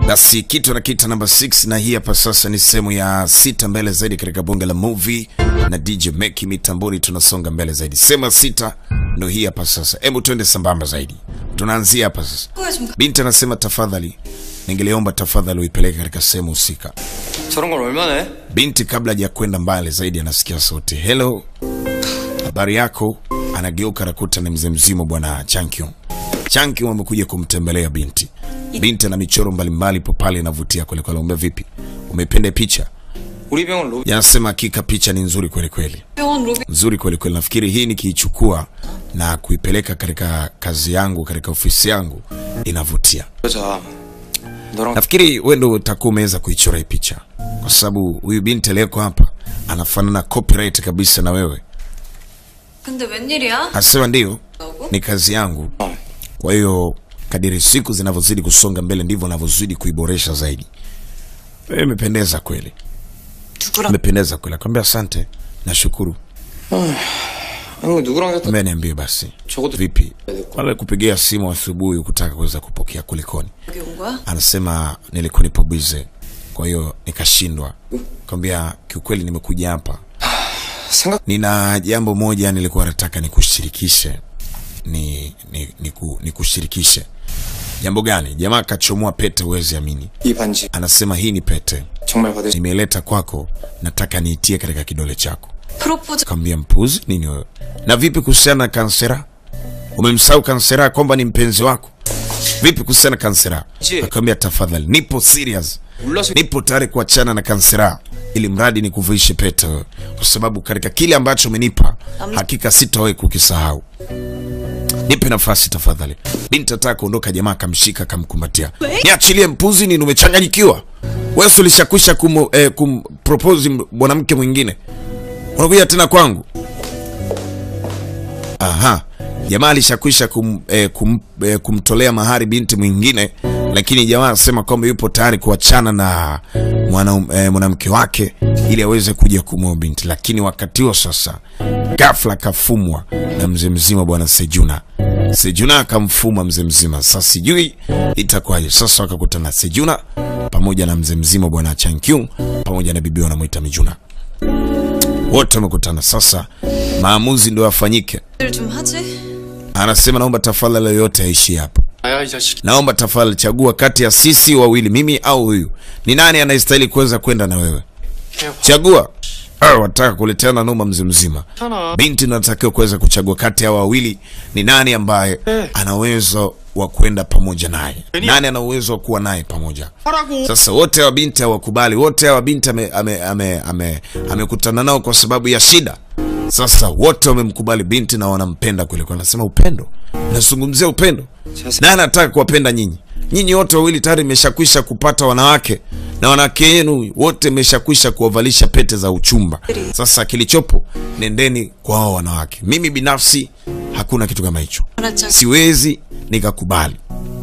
Basi kitu na kita namba 6 na hii hapa sasa ni sehemu ya sita mbele zaidi katika bunge la movie na DJ Meki mitamboni, tunasonga mbele zaidi. Sehemu ya sita ndo hii hapa sasa, hebu twende sambamba zaidi. Tunaanzia hapa sasa. Binti anasema tafadhali, ningeliomba tafadhali uipeleke katika sehemu husika. 저런 걸 얼마나 해? Binti kabla haja kwenda mbali zaidi anasikia sauti, hello, habari yako? Anageuka nakuta ni mzee mzima bwana Chankyo. Chankyo amekuja kumtembelea binti. Binti ana michoro mbalimbali po pale inavutia kweli kweli. Umbe vipi, umependa picha? 우리 병원 로비 Yanasema hakika picha ni nzuri kweli kweli, 병원 로비 nzuri kweli kweli. Nafikiri hii nikiichukua na kuipeleka katika kazi yangu, katika ofisi yangu inavutia. 여자 너랑 Nafikiri wewe ndio utakuwa umeweza kuichora hii picha, kwa sababu huyu binti aliyeko hapa anafanana copyright kabisa na wewe. 근데 웬일이야? Asema ndio, 나오고? ni kazi yangu. 어. Kwa hiyo kadiri siku zinavyozidi kusonga mbele ndivyo navyozidi kuiboresha zaidi. Wewe imependeza kweli, 누구랑 imependeza kweli. Akamwambia asante, nashukuru. 아니 누구랑 했다 Mbona niambie basi, 적어도 vipi wale kupigia simu asubuhi kutaka kuweza kupokea kulikoni? 여기 온 거야? Anasema nilikuwa nipo busy, kwa hiyo nikashindwa. Akamwambia kiukweli, nimekuja hapa 생각 nina jambo moja nilikuwa nataka nikushirikishe ni, ni, ni, ku, nikushirikishe jambo gani jamaa akachomoa pete huwezi amini 이 반지 anasema hii ni pete 정말 받을 수 nimeileta kwako nataka niitie katika kidole chako 프로포즈 kaambia mpuzi nini wewe na vipi kuhusiana na kansera umemsahau kansera kwamba ni mpenzi wako vipi kuhusiana na kansera Je. akamwambia tafadhali nipo serious 몰라서 nipo tayari kuachana na kansera ili mradi ni kuvishe pete wewe. kwa sababu katika kile ambacho umenipa hakika sitawahi kukisahau nipe nafasi tafadhali binti ataka kuondoka jamaa akamshika akamkumbatia niachilie mpuzi nini umechanganyikiwa wewe si ulishakwisha kum, eh, kumpropose m- mwanamke mwingine unakuja tena kwangu aha jamaa alishakwisha kum, eh, kum, eh, kumtolea mahari binti mwingine lakini jamaa anasema kwamba yupo tayari kuachana na mwana, eh, mwanamke wake ili aweze kuja kumwoa binti lakini wakati huo sasa gafla akafumwa na mzee mzima bwana sejuna sejuna akamfuma mzee mzima sasa sijui itakuwaje sasa wakakutana sejuna pamoja na mzee mzima bwana chankyung pamoja na bibi wanamwita mijuna wote wamekutana sasa maamuzi ndio yafanyike 좀 하지? anasema naomba tafadhali yoyote aishi hapa 아야 이 자식 naomba tafadhali chagua kati ya sisi wawili mimi au huyu ni nani anayestahili kuweza kwenda na wewe chagua Ah, wataka kuleteana noma mzee mzima 괜찮아 binti natakiwa kuweza kuchagua kati ya hawa wawili ni nani ambaye ana uwezo wa kwenda pamoja naye nani ana uwezo wa kuwa naye pamoja 하라고 sasa wote hawa binti hawakubali wote hawa binti amekutana ame, ame, ame, amekutana nao kwa sababu ya shida sasa wote wamemkubali binti na wanampenda kweli kweli anasema upendo nazungumzia upendo naye anataka kuwapenda nyinyi nyinyi wote wawili tayari imeshakwisha kupata wanawake na wanawake yenu wote imeshakwisha kuwavalisha pete za uchumba sasa kilichopo nendeni kwa hao wanawake mimi binafsi hakuna kitu kama hicho 알았죠 siwezi nikakubali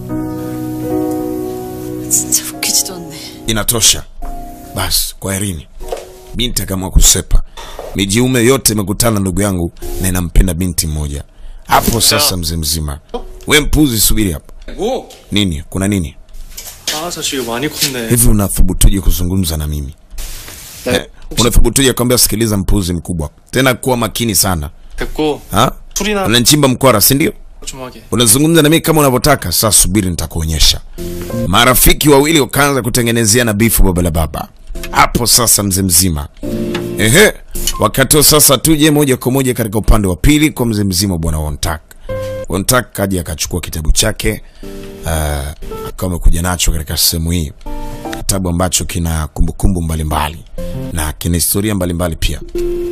진짜 웃기지도 않네 inatosha basi kwaherini binti akaamua kusepa mijiume yote imekutana ndugu yangu na inampenda binti mmoja hapo sasa mzee mzima we mpuzi subiri hapo 뭐? nini kuna nini 아 자식 많이 컸네 hivi unathubutuje kuzungumza na mimi eh, unathubutuje kwambia sikiliza mpuzi mkubwa tena kuwa makini sana 됐고 ha? 술이나 unanchimba mkwara sindio 좀 하게 unazungumza na mimi kama unavyotaka sasa subiri nitakuonyesha marafiki wawili wakaanza kutengenezeana bifu baba la baba hapo sasa mzee mzima ehe wakati huo sasa tuje moja kwa moja katika upande wa pili kwa mzee mzima bwana wontak wontak kaja akachukua kitabu chake uh, akawa amekuja nacho katika sehemu hii kitabu ambacho kina kumbukumbu mbalimbali na kina historia mbalimbali pia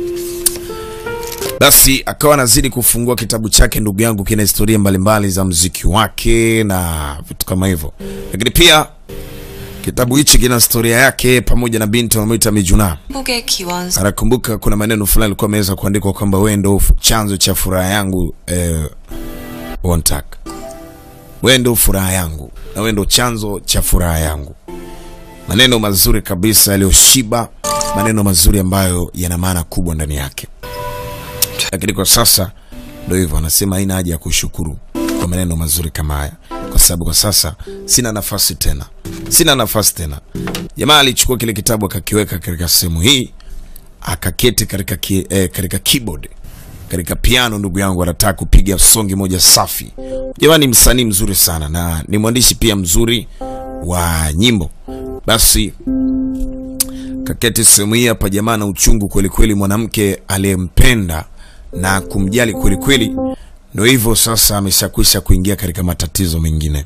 basi akawa anazidi kufungua kitabu chake ndugu yangu kina historia mbalimbali za mziki wake na vitu kama hivyo lakini pia kitabu hichi kina historia yake pamoja na binti wanamuita mijuna 행복의 기원 anakumbuka kuna maneno fulani alikuwa ameweza kuandikwa kwamba wewe ndo chanzo cha furaha yangu eh, Wontak. wewe ndo furaha yangu na wewe ndo chanzo cha furaha yangu maneno mazuri kabisa yaliyoshiba maneno mazuri ambayo yana maana kubwa ndani yake lakini kwa sasa ndo hivyo anasema haina haja ya kushukuru kwa maneno mazuri kama haya kwa sababu kwa sasa sina nafasi tena sina nafasi tena. Jamaa alichukua kile kitabu akakiweka katika sehemu hii, akaketi katika ki, eh, katika keyboard katika piano. Ndugu yangu anataka kupiga songi moja safi. Jamaa ni msanii mzuri sana na ni mwandishi pia mzuri wa nyimbo. Basi kaketi sehemu hii hapa, jamaa na uchungu kweli kweli, mwanamke aliyempenda na kumjali kweli kweli, ndio hivyo sasa ameshakwisha kuingia katika matatizo mengine.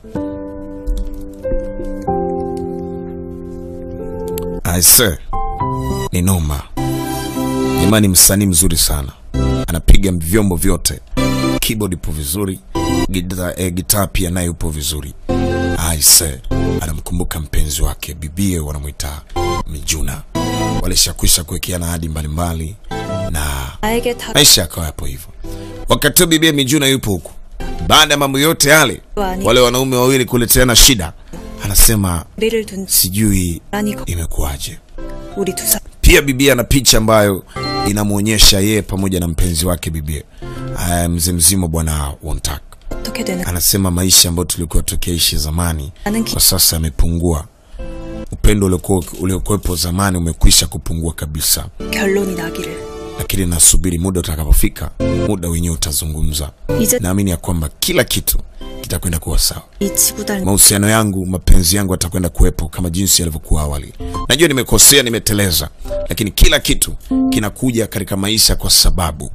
Aise, ni noma. Jamaa ni msanii mzuri sana, anapiga vyombo vyote, keyboard ipo vizuri, gita, eh, gitaa pia naye upo vizuri. Aise, anamkumbuka mpenzi wake bibie, wanamwita Mijuna. Walishakwisha kuwekeana ahadi mbalimbali na 나에게 다 maisha yakawa yapo hivyo. Wakati huo bibia Mijuna yupo huku, baada ya mambo yote yale, Wani. wale wanaume wawili kuleteana shida, anasema 우리를 둔 sijui 아니 거 imekuwaje. 우리 두 사람 Pia bibia ana picha ambayo inamwonyesha yeye pamoja na mpenzi wake bibia, Aya, mzee mzima bwana Wontak. 어떻게 되는 Anasema maisha ambayo tulikuwa tukiishi zamani 나는 기, kwa sasa yamepungua. Upendo uliokuwa uliokuwepo zamani umekwisha kupungua kabisa, 결론이 나기를 lakini nasubiri muda utakapofika, muda wenyewe utazungumza. 이제 Naamini ya kwamba kila kitu kitakwenda kuwa sawa. 이 지구달 Mahusiano yangu, mapenzi yangu yatakwenda kuwepo kama jinsi yalivyokuwa awali. Najua nimekosea, nimeteleza, lakini kila kitu kinakuja katika maisha kwa sababu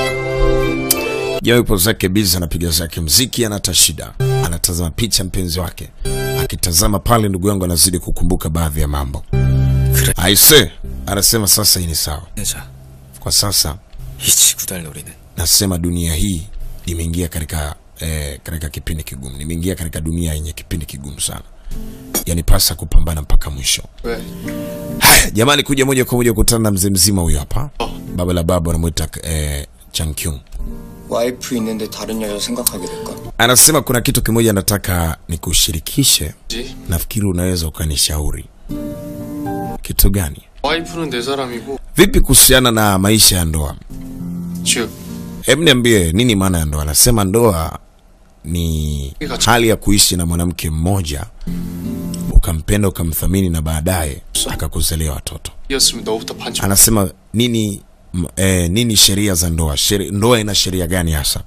Jawa yupo zake bizi, anapiga zake mziki, anata shida, anatazama picha mpenzi wake, akitazama pale, ndugu yangu anazidi kukumbuka baadhi ya mambo. Aise, anasema sasa hii ni sawa. 내자 Kwa sasa 이 지구달 놀이는 nasema dunia hii imeingia katika eh, katika kipindi kigumu, nimeingia katika dunia yenye kipindi kigumu sana, yanipasa kupambana mpaka mwisho. 왜? Haya, jamani, kuja moja kwa moja kukutana na mzee mzima huyo hapa, baba la baba anamwita eh, Changkyung. 와이프 있는데 다른 여자 생각하게 될까? Anasema kuna kitu kimoja nataka nikushirikishe, 지? nafikiri unaweza ukanishauri. Kitu gani? 와이프는 내 사람이고 Vipi kuhusiana na maisha ya ndoa? 즉 Hebu niambie nini maana ya ndoa? Anasema ndoa ni hali ya kuishi na mwanamke mmoja ukampenda ukamthamini na baadaye akakuzalia watoto. 이었으면 너부터 반칙 Anasema nini m- eh, nini sheria za ndoa? Sheri, ndoa ina sheria gani hasa?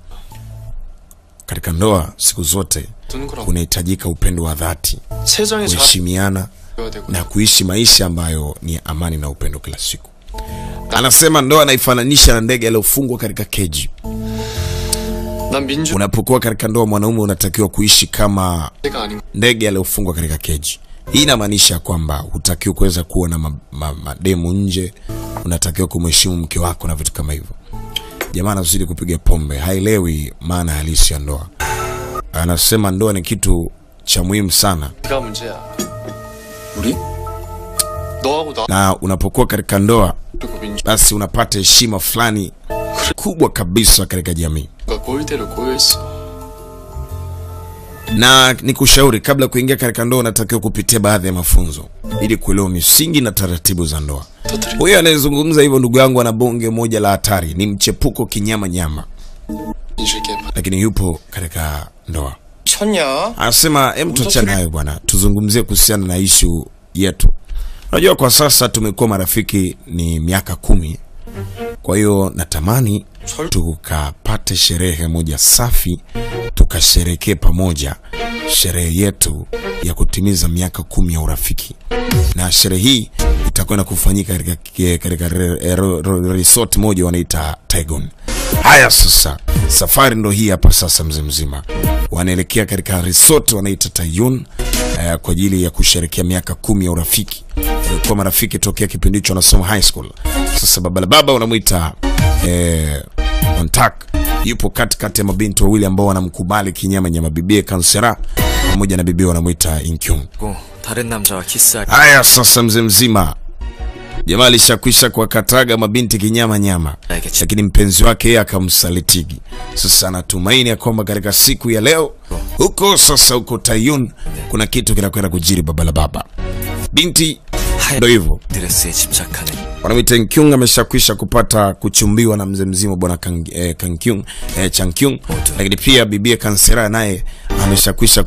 Katika ndoa siku zote 두는 거라고 kunahitajika upendo wa dhati, 세상에 kuheshimiana 잘해야 되고 na kuishi maisha ambayo ni amani na upendo kila siku. Anasema ndoa anaifananisha na ndege aliyofungwa katika keji. 난 민주 Unapokuwa katika ndoa, mwanaume unatakiwa kuishi kama 가 아닌 ndege aliyofungwa katika keji. Hii inamaanisha kwamba hutakiwi kuweza kuwa na ma, ma, mademu nje, unatakiwa kumheshimu mke wako na vitu kama hivyo. Jamaa anazidi kupiga pombe, haelewi maana halisi ya ndoa. Anasema ndoa ni kitu cha muhimu sana, 네가 문제야 우리? 너하고 나 na unapokuwa katika ndoa, 그리고 민주가 basi unapata heshima fulani kubwa kabisa katika jamii. 꼴대로 꼬여있어 na nikushauri kabla ya kuingia katika ndoa unatakiwa kupitia baadhi ya mafunzo ili kuelewa misingi na taratibu za ndoa. 터뜨려 Huyo anayezungumza hivyo, ndugu yangu, ana bonge moja la hatari, ni mchepuko kinyama nyama, 민주의 게임 lakini yupo katika ndoa. 쳤냐? Anasema hem, tuachane hayo bwana, tuzungumzie kuhusiana na ishu yetu. Unajua, kwa sasa tumekuwa marafiki ni miaka kumi, kwa hiyo natamani tukapate sherehe moja safi, tukasherekee pamoja sherehe yetu ya kutimiza miaka kumi ya urafiki, na sherehe hii itakwenda kufanyika katika katika re- re- re- resort moja wanaita Taigon. Haya sasa, safari ndo hii hapa sasa, mzee mzima wanaelekea katika resort wanaita Tayun eh, kwa ajili ya kusherekea miaka kumi ya urafiki. Walikuwa marafiki tokea kipindi hicho wanasoma high school. Sasa baba la baba unamwita eh, Ontak yupo katikati ya mabinti wawili ambao wanamkubali kinyama nyama, bibie Kansera pamoja na bibie wanamwita Inkyung. 고 다른 남자와 키스하기 Haya sasa, mzee mzima jamaa alishakwisha kuwakataga mabinti kinyama nyama, 알겠지 lakini mpenzi wake yeye akamsalitigi. Sasa anatumaini ya kwamba katika siku ya leo huko sasa, huko Tayun kuna kitu kinakwenda kujiri. Baba la baba, binti ndo hivyo 드레스에 집착하는 wanamwita Nkyung ameshakwisha kupata kuchumbiwa na mzee mzima bwana Kang, eh, Kankyung, eh, Chankyung, lakini pia bibie Kansera naye ameshakwisha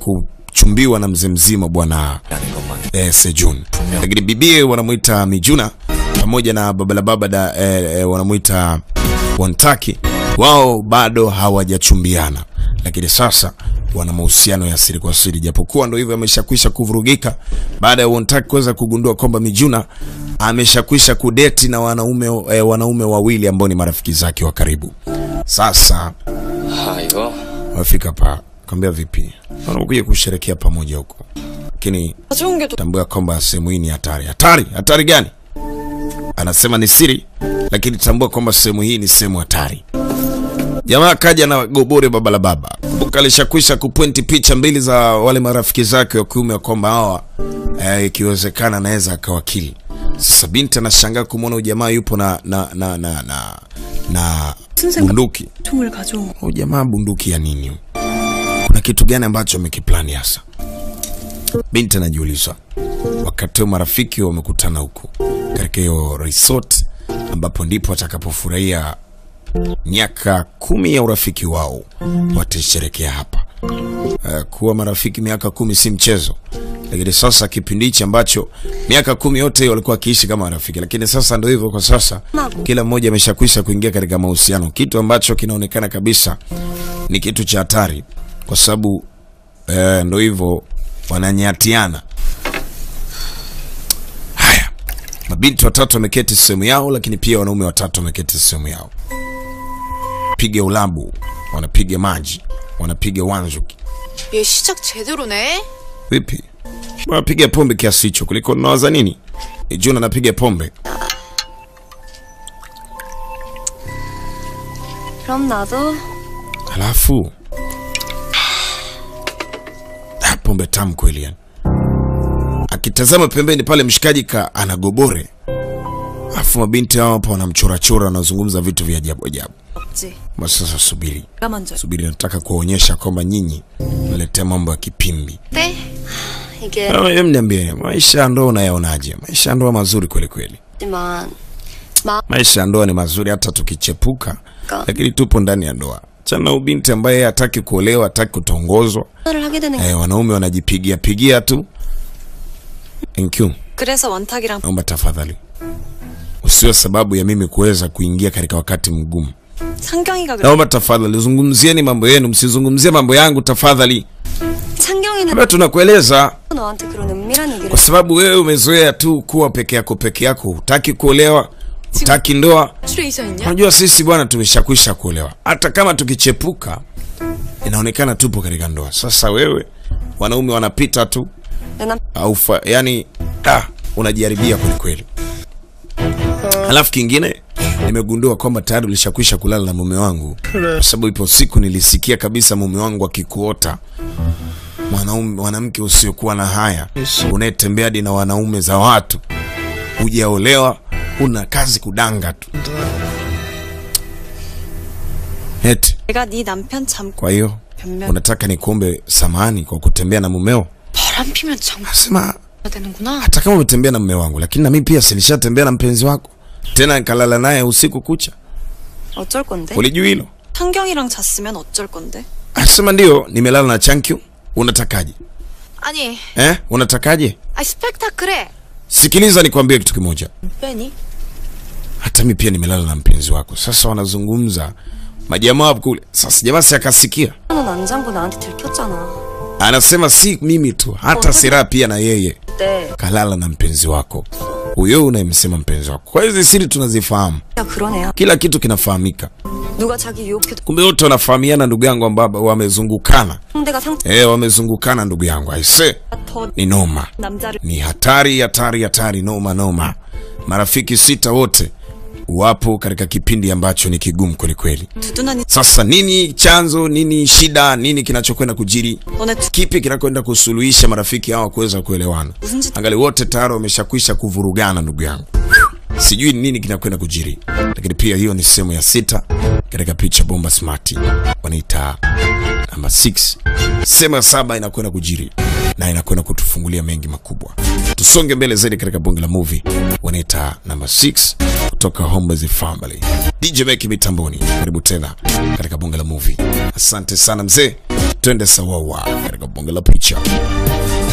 anachumbiwa na mzee mzima bwana 라는 것만 eh, Sejun, lakini bibie wanamwita Mijuna pamoja na babalababa da eh, eh, wanamwita Wontaki, wao bado hawajachumbiana, lakini sasa wana mahusiano ya siri kwa siri, japokuwa ndo hivyo ameshakwisha kuvurugika baada ya Wontaki kuweza kugundua kwamba Mijuna ameshakwisha kudeti na wanaume eh, wanaume wawili ambao ni marafiki zake wa karibu. Sasa 아 이거 wafika pa kwambia vipi, wanakuja kusherekea pamoja huko, lakini 좋은 게 또 tambua kwamba sehemu hii ni hatari. Hatari? Hatari gani? Anasema ni siri, lakini tambua kwamba sehemu hii ni sehemu hatari. Jamaa kaja na gobore baba la baba, kumbuka alishakwisha kupointi picha mbili za wale marafiki zake wa kiume kwamba hawa eh, ikiwezekana anaweza akawakili. Sasa binti anashangaa kumwona huyu jamaa yupo na na na na na, na 순생각 bunduki. 총을 가져온 거. Huyu jamaa bunduki ya nini? huyu? Kuna kitu gani ambacho amekiplani hasa? Binti anajiuliza. Wakati huo marafiki wamekutana huku katika hiyo resort, ambapo ndipo watakapofurahia miaka kumi ya urafiki wao, watasherekea hapa. Uh, kuwa marafiki miaka kumi si mchezo, lakini sasa kipindi hichi ambacho miaka kumi yote walikuwa wakiishi kama marafiki, lakini sasa ndio hivyo. Kwa sasa kila mmoja ameshakwisha kuingia katika mahusiano, kitu ambacho kinaonekana kabisa ni kitu cha hatari, kwa sababu eh, ndo hivyo wananyatiana. Haya, mabinti watatu wameketi sehemu yao, lakini pia wanaume watatu wameketi sehemu yao, piga ulabu, wanapiga maji, wanapiga wanzuki. 얘 시작 제대로네. Vipi, wanapiga pombe kiasi hicho kuliko nawaza nini? Juna anapiga pombe, 그럼 나도 halafu ah, pombe tamu kweli yani. Akitazama pembeni pale mshikaji ka anagobore, alafu mabinti hao hapo wanamchorachora, wanazungumza vitu vya ajabu ajabu. 없지. Ma sasa subiri, 내가 먼저. subiri, nataka kuwaonyesha kwamba nyinyi mnaletea mambo ya kipimbi. 네 이게 Ah, Em, niambie maisha ya ndoa unayaonaje? Maisha ya ndoa mazuri kweli kweli. 하지만 Maisha ya ndoa ni mazuri hata tukichepuka, Ka- lakini tupo ndani ya ndoa. Chana ubinti ambaye yeye hataki kuolewa, hataki kutongozwa. 마음을 하게 되는 Eh, wanaume wanajipigia pigia tu. Thank you. 그래서 원탁이랑 Naomba tafadhali usiwe sababu ya mimi kuweza kuingia katika wakati mgumu. 상경이가 그래. Naomba tafadhali zungumzieni mambo yenu, msizungumzie mambo yangu tafadhali. 창경이는 Labda tunakueleza 너한테 그런 은밀한 얘기를 kwa sababu wewe umezoea tu kuwa peke yako peke yako, hutaki kuolewa, hutaki ndoa. 트레이션 있냐? Unajua sisi bwana tumeshakwisha kuolewa, hata kama tukichepuka inaonekana tupo katika ndoa. Sasa wewe, wanaume wanapita tu 내 남, au fa, yani ah, unajiharibia kweli kweli. Halafu kingine nimegundua kwamba tayari ulishakwisha kulala na mume wangu, kwa sababu ipo siku nilisikia kabisa mume wangu akikuota mwanaume, mwanamke usiokuwa na haya, unayetembea hadi na wanaume za watu, hujaolewa, una kazi kudanga tu eti. 내가 네 남편 잠 Kwa hiyo 변명 unataka nikuombe samani kwa kutembea na mumeo? 바람 피면 장가 Nasema 되는구나. hata kama umetembea na mume wangu, lakini na mimi pia silishatembea na mpenzi wako, tena nikalala naye usiku kucha. 어쩔 건데? Ulijua hilo? 상경이랑 잤으면 어쩔 건데? Asema ndio, nimelala na Chankyu. Unatakaje 아니, eh? Unatakaje? 아 스펙타클해. Sikiliza nikwambie kitu kimoja, 빼니? hata mimi pia nimelala na mpenzi wako. Sasa wanazungumza majamaa hapo kule. Sasa jamaa si akasikia, 너는 안 잠고 나한테 들켰잖아. anasema si mimi tu, hata Sera pia na yeye 네. kalala na mpenzi wako huyo unayemsema mpenzi wako. Kwa hizi siri tunazifahamu, 야 그런 애야. kila kitu kinafahamika. 누가 자기 유혹해도 Kumbe wote wanafahamiana, ndugu yangu, ambao wamezungukana 상대가 상처 eh, wamezungukana ndugu yangu, aise, 더 ni noma, 남자를 ni hatari, hatari, hatari, noma, noma. Marafiki sita wote wapo katika kipindi ambacho ni kigumu kweli kweli. 두둔하니 Sasa nini chanzo, nini shida, nini kinachokwenda kujiri, 너네 두 kipi kinakwenda kusuluhisha marafiki hawa kuweza kuelewana? 무슨 짓 Angali wote tayari wameshakwisha kuvurugana, ndugu yangu, sijui nini kinakwenda kujiri, lakini pia hiyo ni sehemu ya sita katika picha bomba smart wanaita namba 6. Sehemu ya saba inakwenda kujiri na inakwenda kutufungulia mengi makubwa. Tusonge mbele zaidi katika bonge la movie wanaita namba 6 toka Homeboyz Family. DJ Meki mitamboni, karibu tena katika bonge la movie. Asante sana mzee, twende sawawa katika bonge la picha.